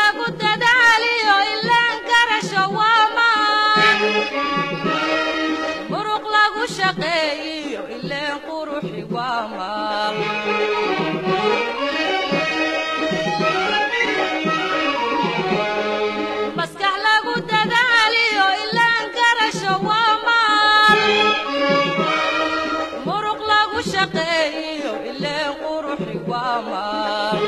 lagu dadaaliyo ilaan garasho waa maan muruq lagu shaqeeyiyo ileen quruxi waa maal maskax lagu dadaaliyo ilaan garasho waa maal muruq lagu shaqeeyiyo ileen quruxi waa maal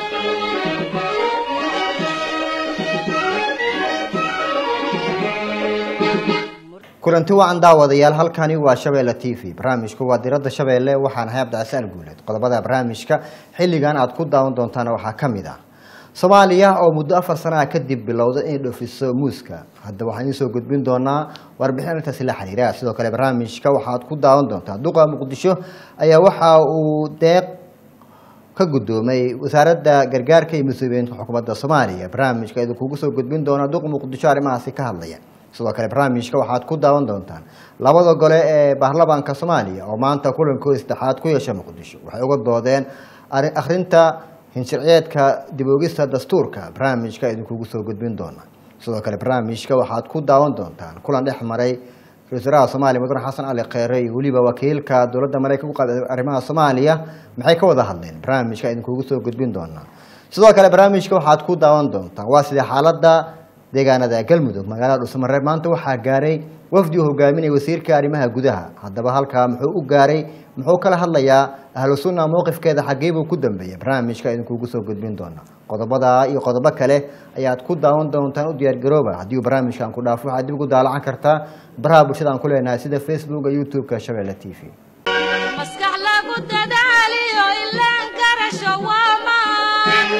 kulanti wacan daawadayaal halkani waa shabeelle t v barnaamijku waa diradda shabeelle waxaan ahay abdicasaan guuleed qodobada barnaamijka xilligan aad ku daawan doontaan waxaa ka mid ah soomaaliya oo muddo afar sana ah kadib bilowda inay dhoofiso muuska hadda waxaan idiin soo gudbin doonaa warbixin arrintaasi la xiriira sidoo kale barnaamijka waxaad ku daawan doontaa duqa muqdisho ayaa waxa uu deeq ka guddoomay wasaaradda gargaarka iyo mas-uuliyiinta xukuumadda soomaaliya barnaamijka idinkugu soo gudbin doona duqa muqdisho arrimahaasi ka hadlaya sidoo kale barnaamijka waxaad ku daawan doontaan labada gole ee baarlamaanka soomaaliya oo maanta kulankooda saddexaad ku yeesha muqdisho waxay uga doodeen arrin- akhrinta hinsharciyeedka dib oogista dastuurka barnaamijka idinkugu soo gudbin doona sidoo kale barnaamijka waxaad ku daawan doontaan kulan dhex maray ra-iisul wasaaraha soomaaliya mudane xasan cali kheyre iyo weliba wakiilka dowladda mareykanka ku qaaday arrimaha soomaaliya maxay ka wada hadleen barnaamijka idinkugu soo gudbin doonaa sidoo kale barnaamijka waxaad ku daawan doontaan waa sidee xaaladda deegaanada galmudug magaalada dhuusamareeb maanta waxaa gaaray wafdi uu hogaaminaya wasiirka arrimaha gudaha haddaba halkaa muxuu u gaaray muxuu kala hadlayaa ahlu sunna mowqifkeeda xaggee buu ku dambeeyay barnaamijka idinkugu soo gudbin doona qodobada iyo qodobo kale ayaad ku daawan doontaan u diyaargarooba haddii uu barnaamijkan ku dhaafo waxaad dib ugu daalacan kartaa baraha bulshada aan ku leenahay sida facebooka youtube-ka shabeelle t v maskax lagu dadaaliyo ilaan garasho waa maan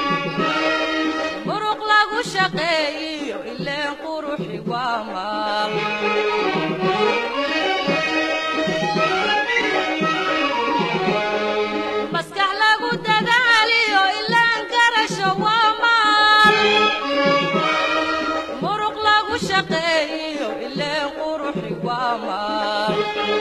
muruq lagu shaqeeyiyo ileen quruxi waa maal maskax lagu dadaaliyo ilaan garasho waa maal muruq lagu shaqeeyiyo ileen quruxi waa maal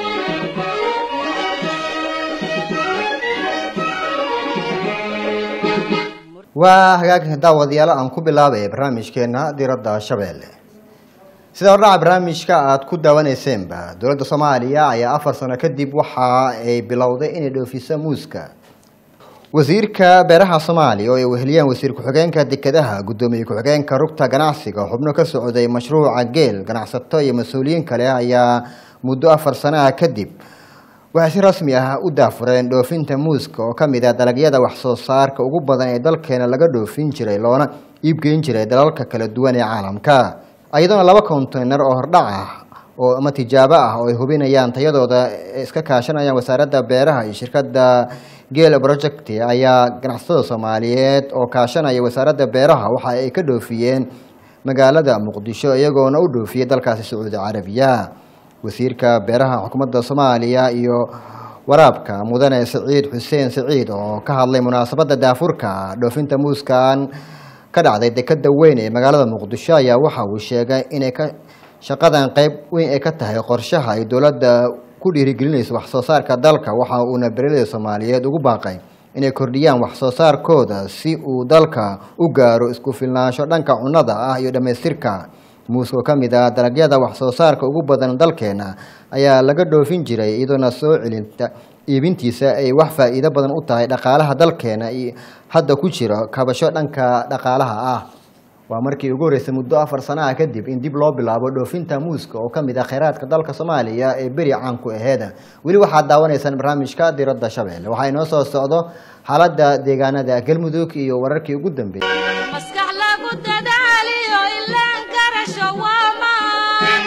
waa hagaagka daawadayaal aan ku bilaabaya barnaamijkeena diradda shabeelle sida hordhaca barnaamijka aad ku daawaneyseenba dowladda soomaaliya ayaa afar sano kadib waxa ay bilowday inay dhoofiso muuska wasiirka beeraha soomaaliya oo ay weheliyaan wasiir ku-xigeenka dekedaha guddoomiye ku-xigeenka rugta ganacsiga xubno ka socday mashruuca geel ganacsato iyo mas-uuliyiin kale ayaa muddo afar sano ah kadib waxay si rasmi ah u daafureen dhoofinta muuska oo ka mid ah dalagyada wax soo saarka ugu badan ee dalkeena laga dhoofin jiray loona iibgeyn jiray dalalka kala duwan ee caalamka iyadoona laba konteynar oo hordhac ah oo ama tijaabo ah oo ay hubinayaan tayadooda ee iska kaashanayaan wasaaradda beeraha iyo shirkadda geel project ayaa ganacsatada soomaaliyeed oo kaashanaya wasaaradda beeraha waxa ay ka dhoofiyeen magaalada muqdisho iyagoona u dhoofiyey dalkaasi sacuudi carabiya wasiirka beeraha xukuumadda soomaaliya iyo waraabka mudane saciid xuseen saciid oo ka hadlay munaasabadda daafurka dhoofinta muuskan ka dhacday dekeda weyn ee magaalada muqdisho ayaa waxa uu sheegay inay ka shaqadan qeyb weyn ay ka tahay qorshaha ay dowladda ku dhiirigelinayso wax soo saarka dalka waxa uuna beeraleyda soomaaliyeed ugu baaqay inay kordhiyaan wax soo saarkooda si uu dalka u gaaro isku filnaansho dhanka cunnada ah iyo dhammaystirka muuska oo ka mid ah dalagyada wax soo saarka ugu badan dalkeena ayaa laga dhoofin jiray iyadoona soo celinta iibintiisa ay wax faa'iido badan u tahay dhaqaalaha dalkeena iyo hadda ku jiro kabasho dhanka dhaqaalaha ah waa markii ugu horreysay muddo afar sano ah kadib in dib loo bilaabo dhoofinta muuska oo ka mid ah kheyraadka dalka soomaaliya ee beri caan ku aheeda weli waxaad daawanaysaan barnaamijka diradda shabeelle waxaa inoo soo socdo xaaladda deegaanada galmudug iyo wararkii ugu dambeeyey maskax lagu dadaaliyo ilaan garasho waa maan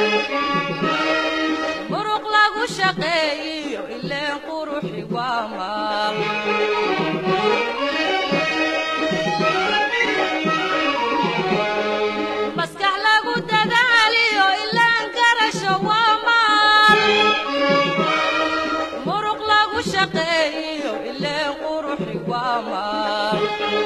muruq lagu shaqeeyiyo ileen quruxi waa maal maskax lagu dadaaliyo ilaan garasho waa maal muruq lagu shaqeeyiyo ileen quruxi waa maal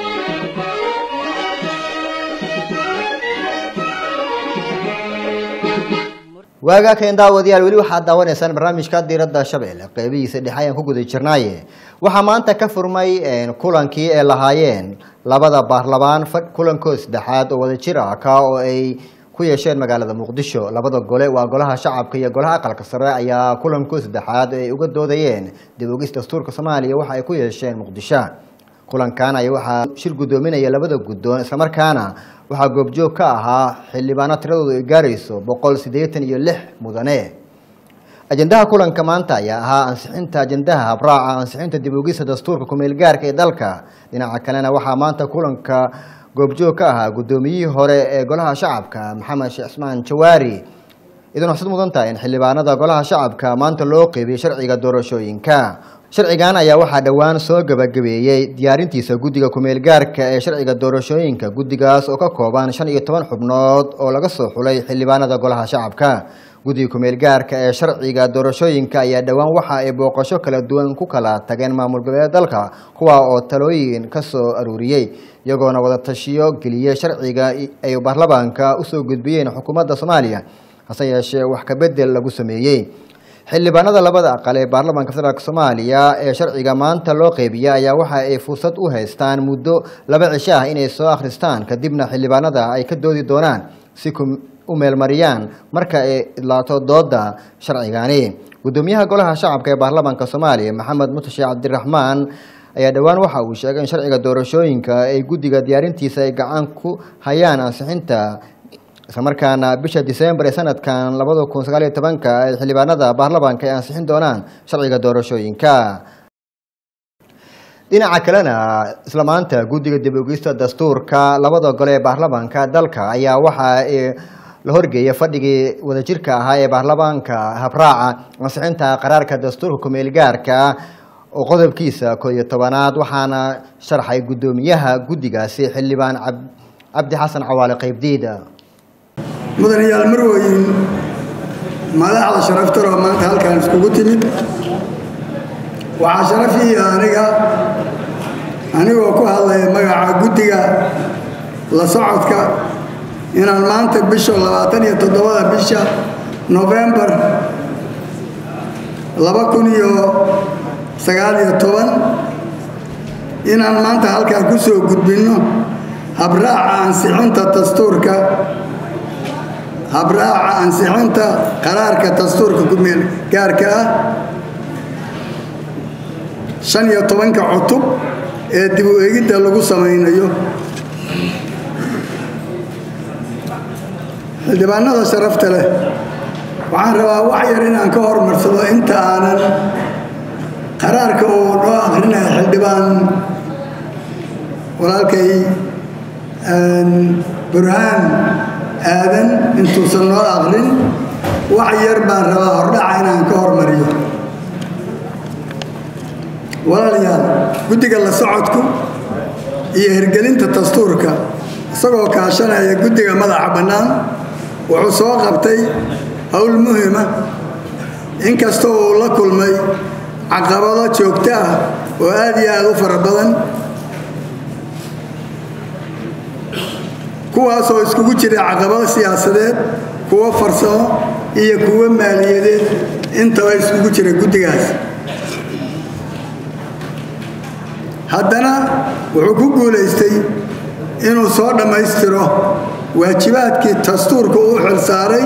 waagaa keen daawadayaal weli waxaad daawanaysaan barnaamijka diiradda shabeelle qeybihiisa dhexe ayaan ku guda jirnaaye waxaa maanta ka furmay kulankii ay lahaayeen labada baarlamaan kulankooda saddexaad oo wadajir ah ka oo ay ku yeesheen magaalada muqdisho labada gole waa golaha shacabka iyo golaha aqalka sare ayaa kulankooda saddexaad ay uga doodayeen dib ogis dastuurka soomaaliya waxa ay ku yeesheen muqdisho kulankan ayaa waxaa shir guddoominaya labada guddoon islamarkaana waxaa goobjoog ka ahaa xildhibaano tiradoodu ay gaarayso boqol siddeetan iyo lix mudane ajendaha kulanka maanta ayaa ahaa ansixinta ajendaha habraaca ansixinta dib ogista dastuurka kumeel gaarka ee dalka dhinaca kalena waxaa maanta kulanka goobjoog ka ahaa guddoomiyihii hore ee golaha shacabka maxamed sheekh cismaan jawaari idan waxsad mudan tahay in xildhibaanada golaha shacabka maanta loo qeybiyey sharciga doorashooyinka sharcigan ayaa waxaa dhowaan soo gabagabeeyey diyaarintiisa guddiga kumeel gaarka ee sharciga doorashooyinka guddigaas oo ka kooban shan iyo toban xubnood oo laga soo xulay xildhibaanada golaha shacabka guddiga kumeel gaarka ee sharciga doorashooyinka ayaa dhowaan waxa ay booqasho kala duwan ku kala tageen maamul goboleed dalka kuwa oo talooyin ka soo aruuriyey iyagoona wada tashiyo geliyey sharciga ay baarlamaanka usoo gudbiyeen xukuumadda soomaaliya hase yeeshee wax kabedel lagu sameeyey xildhibaanada labada aqal ee baarlamaanka federaalk soomaaliya ee sharciga maanta loo qeybiya ayaa waxa ay fursad u haystaan muddo laba cisho ah inay soo akhristaan kadibna xildhibaanada ay ka doodi doonaan si u meelmariyaan marka ay idlaato dooda sharcigani guddoomiyaha golaha shacabka ee baarlamaanka soomaaliya maxamed mutashe cabdiraxmaan ayaa dhowaan waxa uu sheegay in sharciga doorashooyinka ay guddiga diyaarintiisa ay gacan ku hayaan ansixinta islamarkaana bisha disembar ee sanadkan labada kun sagaal iyo tobanka ay xildhibaanada baarlamaanka ay ansixin doonaan sharciga doorashooyinka dhinaca kalena isla maanta guddiga dib ogista dastuurka labada gole ee baarlamaanka dalka ayaa waxa la horgeeyay fadhigii wadajirka ahaa ee baarlamaanka habraaca ansixinta qaraarka dastuurka kumeel gaarka oo qodobkiisa koo iyo tobanaad waxaana sharxay guddoomiyaha guddigaasi xildhibaan cabdi xasan cawaale qeybdiida mudanayaal marweyn madaxda sharaftaroo maanta halkan iskugu timid waxaa sharafiiya aniga anigoo ku hadlaya magaca guddiga la socodka inaan maanta bisha labaatan iyo toddobada bisha nofembar laba kun iyo sagaal iyo toban inaan maanta halkaan ku soo gudbinno habraaca ansixinta dastuurka habraaca ansixinta qaraarka dastuurka kumeel gaarka ah shan iyo tobanka cutub ee dib u eegidda lagu samaynayo xildhibaanada sharafta leh waxaan rabaa wax yar inaan ka hormarsado inta aanan qaraarka uu noo akrinaya xildhibaan walaalkay burhaan aadan intuusan noo akrin wax yar baan rabaa hordhaca inaan ka hormariyo walaalayaal guddiga la socodku iyo hirgelinta dastuurka isagoo kaashanaya guddiga madaxa bannaan wuxuu soo qabtay howl muhima inkastoo uu la kulmay caqabado joogto ah oo aad iyo aad u fara badan kuwaasoo iskugu jira caqabado siyaasadeed kuwo farsamo iyo kuwo maaliyadeed intaba iskugu jira guddigaas haddana wuxuu ku guulaystay inuu soo dhammaystiro waajibaadkii dastuurka uu xilsaaray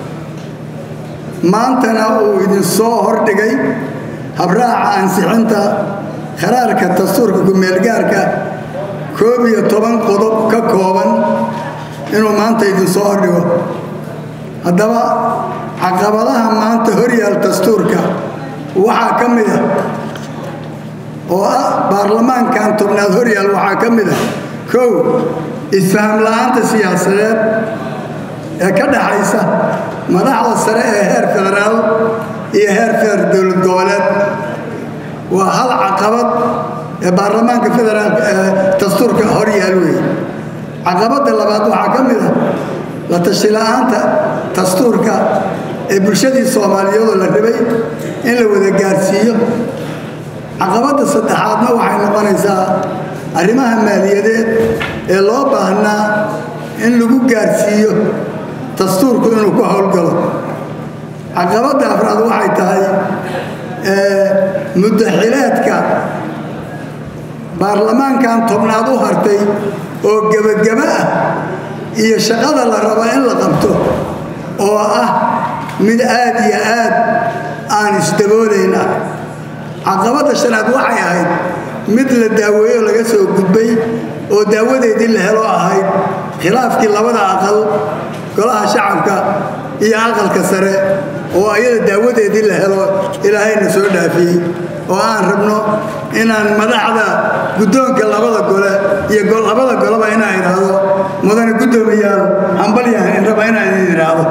maantana uu idinsoo hordhigay habraaca ansixinta qaraarka dastuurka kumeelgaarka koob iyo toban qodob ka kooban inuu maanta idinsoo hordhigo haddaba caqabadaha maanta horyaal dastuurka waxaa ka mid ah oo ah baarlamaankan tobnaad horyaal waxaa ka mid ah kow isfaham la-aanta siyaasadeed ee ka dhaxaysa madaxda sare ee heer federaal iyo heer feer dowlad goboleed waa hal caqabad ee baarlamaanka federaalk ee dastuurka horyaal wey caqabadda labaad waxaa ka mid ah la tashi la-aanta dastuurka ee bulshadii soomaaliyeedoo la rabay in la wada gaarsiiyo caqabadda saddexaadna waxay noqonaysaa arrimaha maaliyadeed ee loo baahnaa in lagu gaarsiiyo dastuurku inuu ku howlgalo caqabadda afraad waxay tahay muddaxileedka baarlamaankan tobnaad u hartay oo gebageba ah iyo shaqada la raba in la qabto oo ah mid aad iyo aad aan isdaboolayn ah caqabadda shanaad waxay ahayd mid la daaweeyo laga soo gudbay oo daawadeedii la helo ahayd khilaafkii labada aqal golaha shacabka iyo aqalka sare oo ayada daawadeedii la helo ilaahayna soo dhaafiyey oo aan rabno inaan madaxda guddoonka labada gole iyo labada goleba inaan idhaahdo mudane guddoomiyaal hambalyahan raba inaan idin idhaahdo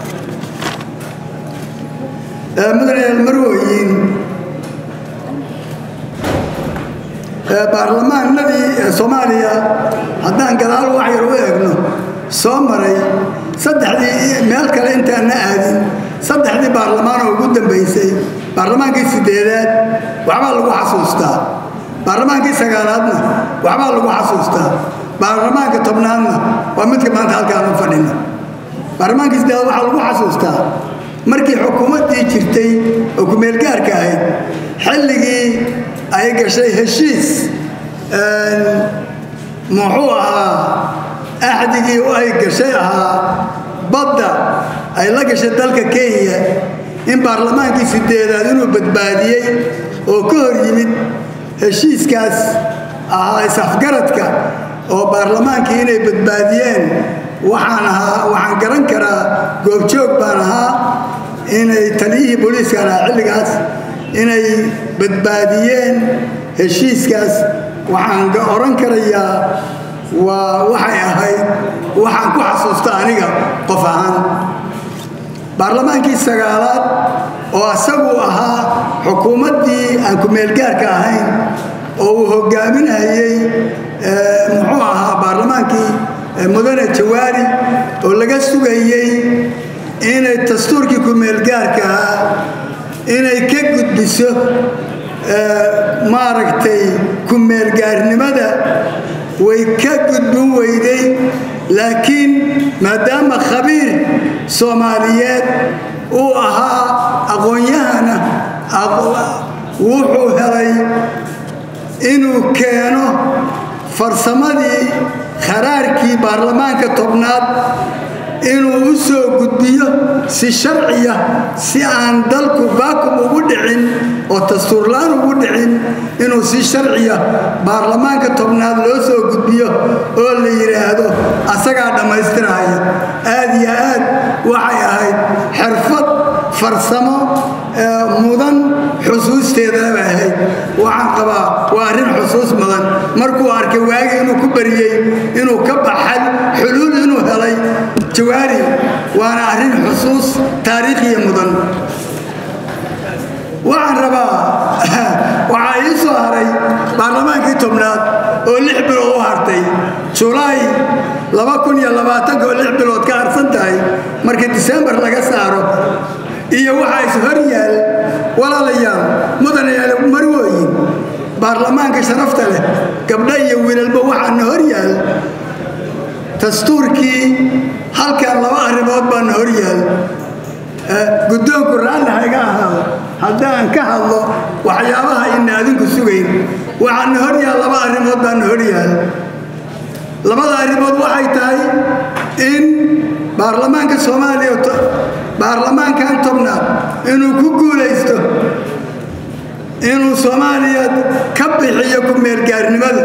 mudane marwooyin baarlamaanadii soomaaliya haddaan gadaal wax yar u eegno soo maray saddexdii meel kale intaanna aadin saddexdii baarlamaan oo ugu dambaysay baarlamaankii sideedaad waxbaa lagu xasuustaa baarlamaankii sagaalaadna waxbaa lagu xasuustaa baarlamaanka tobnaadna waa midka maanta halkaan u fadhina baarlamaankii sideedaad waxaa lagu xasuustaa markii xukuumaddii jirtay oo kumeelgaarka ahayd xilligii ay gashay heshiis muxuu ahaa axdigii ay gashay ahaa badda ay la gashay dalka kenya in baarlamaankii sideedaad inuu badbaadiyey oo ka hor yimid heshiiskaas ahaa isafgaradka oo baarlamaankii inay badbaadiyeen waxaan ahaa waxaan garan karaa goobjoog baan ahaa inay taliyihii booliiskan ahaa xilligaas inay badbaadiyeen heshiiskaas waxaan oran karayaa waa waxay ahayd waxaan ku xasuusta aniga qof ahaan baarlamaankii sagaalaad oo asagu ahaa xukuumaddii aan ku-meelgaarka ahayn oo uu hogaaminayey muxuu ahaa baarlamaankii mudane jawaari oo laga sugayey inay dastuurkii ku-meelgaarka ahaa inay ka gudbiso maaragtay ku-meelgaarnimada way ka gudbin weyday laakiin maadaama khabiir soomaaliyeed uu ahaa aqoon-yahana wuxuu helay inuu keeno farsamadii kharaarkii baarlamaanka tobnaad inuu u soo gudbiyo si sharciya si aan dalku baakum ugu dhicin oo dastuurlaan ugu dhicin inuu si sharciya baarlamaanka tobnaad loo soo gudbiyo oo la yidhaahdo asagaa dhammaystiraya aad iyo aad waxay ahayd xirfad farsamo mudan xusuusteedana bay ahayd waxaan qabaa waa arrin xusuus mudan markuu arkay waagi inuu ku bariyey inuu ka baxay xuluul inuu helay jawaari waana arrin xusuus taariikhiya mudan waxaan rabaa waxaa ii soo haray baarlamaankii tobnaad oo lix bilood u hartay julaay oo lix bilood ka harsan tahay markii disembar laga saaro iyo waxaa is hor yaal walaalayaal mudanayaal marwooyin baarlamaanka sharafta leh gabdha iyo wiilalba waxaana hor yaal dastuurkii halkan laba arrimood baana hor yaal guddoonku raalli hayga ahaado haddaan ka hadlo waxyaabaha ina adinku sugayn waxaana hor yaal laba arrimood baana hor yaal labada arrimood waxay tahay in baarlamaanka soomaaliya baarlamaankan tobnaad inuu ku guulaysto inuu soomaaliya ka bixiyo ku-meelgaarnimada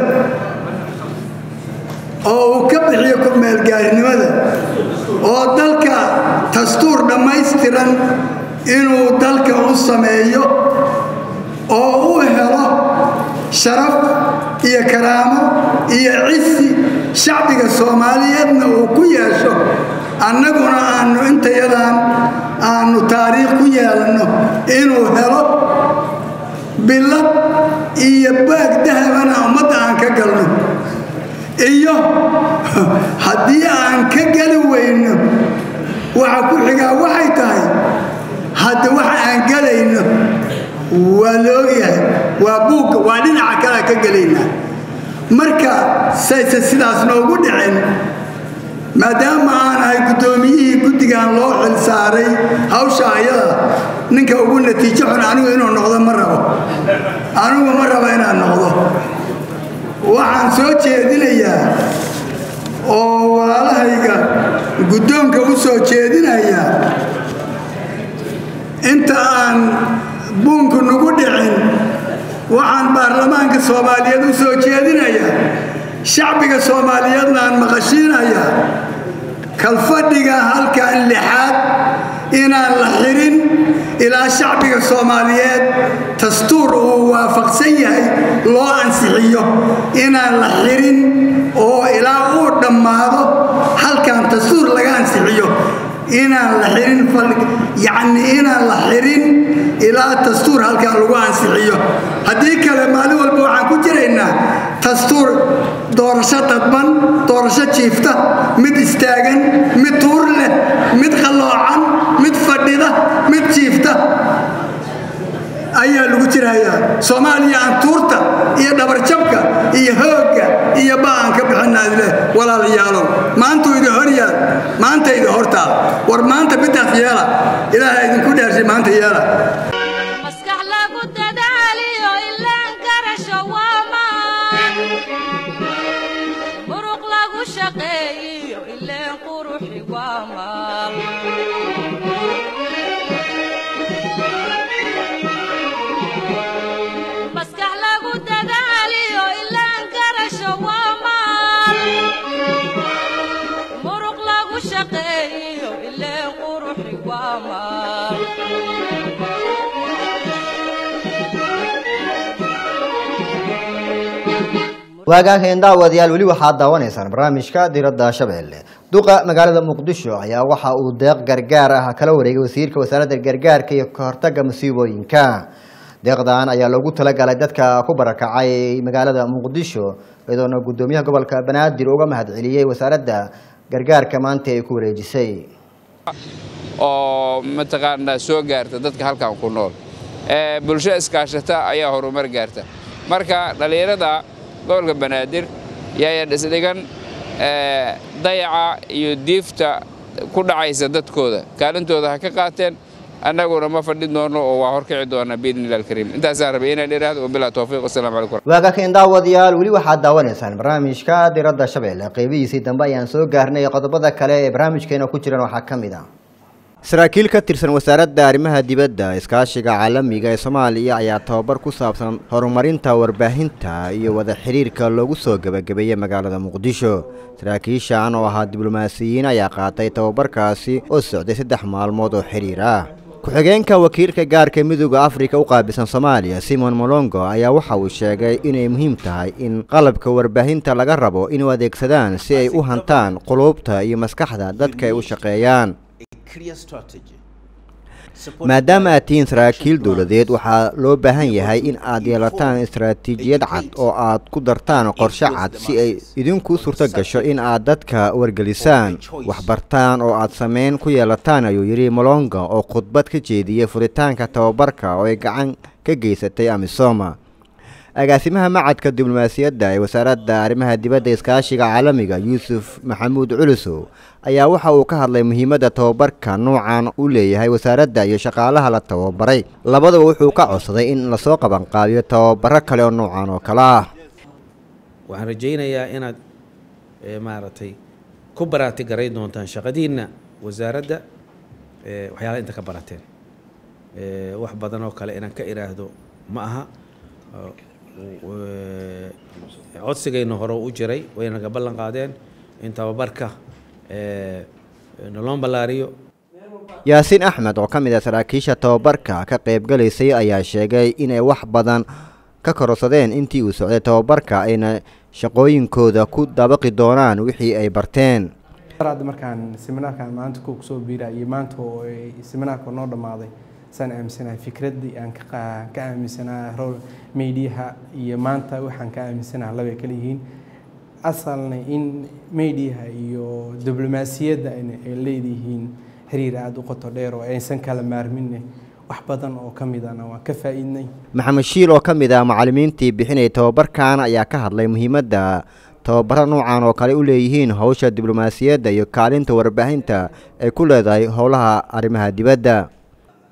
oo uu ka bixiyo ku-meelgaarnimada oo dalka dastuur dhammaystiran inuu dalka u sameeyo oo u helo sharaf iyo karaamo iyo cisi shacbiga soomaaliyeedna uu ku yeesho annaguna aanu intayadan aanu taariikh ku yeelanno inuu helo bilad iyo baag dahabana ummadda aan ka galno iyo haddii aan ka geli weyno waxa ku xigaa waxay tahay hadda waxa aan gelayno waa la ogyahay waa buugga waa dhinaca kalea ka gelaynaa marka sayse sidaas noogu dhicin maadaama aan ahay guddoomiyihii guddigan loo xil saaray hawsha ayada ninka ugu natiijo xun anigu inuu noqdo ma rabo anigu ma rabo inaan noqdo waxaan soo jeedinayaa oo walaalahayga guddoonka u soo jeedinayaa inta aan buunku nagu dhicin waxaan baarlamaanka soomaaliyeed u soo jeedinayaa shacbiga soomaaliyeedna aan maqashiinayaa kalfadhiga halkan lixaad inaan la xirin ilaa shacbiga soomaaliyeed dastuur uu waafaqsan yahay loo ansixiyo inaan la xirin oo ilaa uu dhammaado halkan dastuur laga ansixiyo inaan la xirin yacni inaan la xirin ilaa dastuur halkan lagu ansixiyo haddii kale maalin walba waxaan ku jiraynaa dastuur doorasho dadban doorasho jiifta mid istaagan mid tuur leh mid qalloocan mid fadhida mid jiifta ayaa lagu jirayaa soomaaliya aan tuurta iyo dhabarjabka iyo hoogga iyo ba'aan ka bixinaadleh walaalayaalow maantuu idin hor yaal maanta idin hortaa war maanta midaas yeela ilaaha idinku dhaarshay maanta yeela maskax lagu dadaaliyo ilaan garasho waa maan muruq lagu shaqeeyiyo ileen quruxi waa maal maskax lagu dadaaliyo ilaan garasho waa maal muruq lagu shaqeeyiyo ileen quruxi waa maal waagaageen daawadayaal weli waxaad daawanaysaan barnaamijka diradda shabeelle duqa magaalada muqdisho ayaa waxa uu deeq gargaar ah kala wareegay wasiirka wasaaradda gargaarka iyo kahortaga masiibooyinka deeqdan ayaa loogu talagalay dadka ku barakacay magaalada muqdisho iyadoona guddoomiyaha gobolka banaadir uga mahadceliyey wasaaradda gargaarka maanta ay ku wareejisay oo mataqaanaa soo gaarta dadka halkan ku nool ee bulsho iskaashata ayaa horumar gaarta marka dhallinyarada gobolka banaadir yaaya dhisdhigan ee dayaca iyo diifta ku dhacaysa dadkooda kaalintooda ha ka qaateen annaguna ma fadhin doono oo waa horkici doonaa biidni illah alkariim intaasaan rabay inaan idhaahdo wabilaa towfiiq wasalaamu calaykum waagaakeen daawadayaal weli waxaad daawanaysaan barnaamijka diradda shabeelle qeybihiisii dambe ayaan soo gaarnay qodobada kale ee barnaamijkeena ku jiran waxaa ka mid ah saraakiil ka tirsan wasaaradda arrimaha dibadda iskaashiga caalamiga ee soomaaliya ayaa tababar ku saabsan horumarinta warbaahinta iyo wada xiriirka loogu soo gebagabeeyey magaalada muqdisho saraakiishan oo ahaa diblomaasiyiin ayaa qaatay tababarkaasi oo socday saddex maalmood oo xiriir ah ku-xigeenka wakiilka gaarka midooda afrika u qaabilsan soomaaliya simon molongo ayaa waxa uu sheegay inay muhiim tahay in qalabka warbaahinta laga rabo inuu adeegsadaan si ay u hantaan quluubta iyo maskaxda dadka ay u shaqeeyaan maadaama aad tihiin saraakiil dowladeed waxaa loo baahan yahay in aad yeelataan istaraatiijiyad cad oo aad ku dartaan qorshe cad si ay idinku suurto gasho in aad dadka wargelisaan waxbartaan oo aad sameyn ku yeelataan ayuu yidhi molonga oo khudbad ka jeediyey furitaanka tababarka oo ay gacan ka geysatay amisoma agaasimaha macadka diblomaasiyadda ee wasaaradda arrimaha dibadda iskaashiga caalamiga yuusuf maxamuud culusow ayaa waxa uu ka hadlay muhiimadda tababarka nuucan u leeyahay wasaaradda iyo shaqaalaha la tababaray labadaba wuxuu ka codsaday in lasoo qabanqaabiyo tababaro kale oo nuucan oo kale ah waxaan rajaynayaa inaad maaragtay ku baraati garay doontaan shaqadiinna wasaaradda waxyaalaha inta ka barateen wax badan oo kale inaan ka idhaahdo ma aha codsigayna hore u jiray wayna naga ballan qaadeen in tababarka nolon ballaariyo yaasiin axmed oo ka mid ah saraakiisha tababarka ka qaybgalaysay ayaa sheegay inay wax badan ka kororsadeen intii uu socday tababarka ayna shaqooyinkooda ku dabaqi doonaan wixii ay barteen hadda markaan seminaarkan maanta ku soo biira iyo maanta oo ay seminaarka noo dhammaaday saan aaminsanahay fikraddii aan ka ka aaminsanaa rol mediaha iyo maanta waxaan ka aaminsanaha labay kala yihiin asalna in mediaha iyo diblomaasiyadda ay leeyihiin xiriir aada u qoto dheer oo aysan kala maarminne wax badan oo ka midana waan ka faa'iidnay maxamed shiil oo ka mid ah macallimiintii bixinayay tababarkan ayaa ka hadlay muhiimadda tababaro nuucan oo kale u leeyihiin howsha diblomaasiyadda iyo kaalinta warbaahinta ay ku leedahay howlaha arrimaha dibadda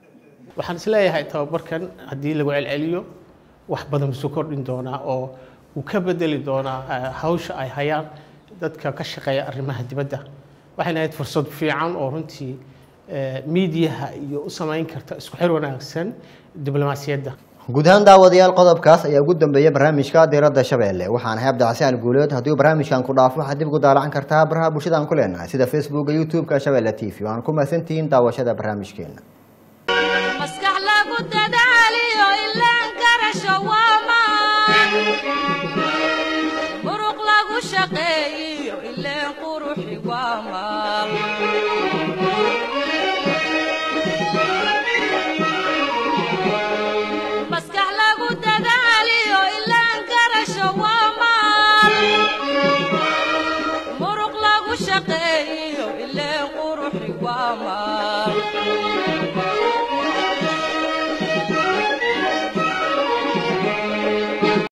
waxaan isleeyahay tababarkan haddii lagu celceliyo wax badan isu kordhin doonaa oo wuu ka bedeli doonaa eh, hawsha ay hayaan dadka ka shaqeeya arrimaha dibadda waxayna ahayd fursad fiican oo runtii eh, miidiyaha iyo u samayn karta isku xir wanaagsan diblomaasiyadda guud ahaan daawadayaal qodobkaas ayaa ugu dambeeya barnaamijka diiradda shabeelle waxaan ahay abdicasaan guuleed haddii uu barnaamijkan ku dhaafo waxaad dib ugu daalacan kartaa baraha bulshada aan ku leenahay sida facebooka youtube-ka shabeelle t v waan ku mahadsantihiin daawashada barnaamijkeena maskax lagu dadaaliyo ilaan garasho waa maan muruq lagu shaqeeyiyo ileen quruxi waa maal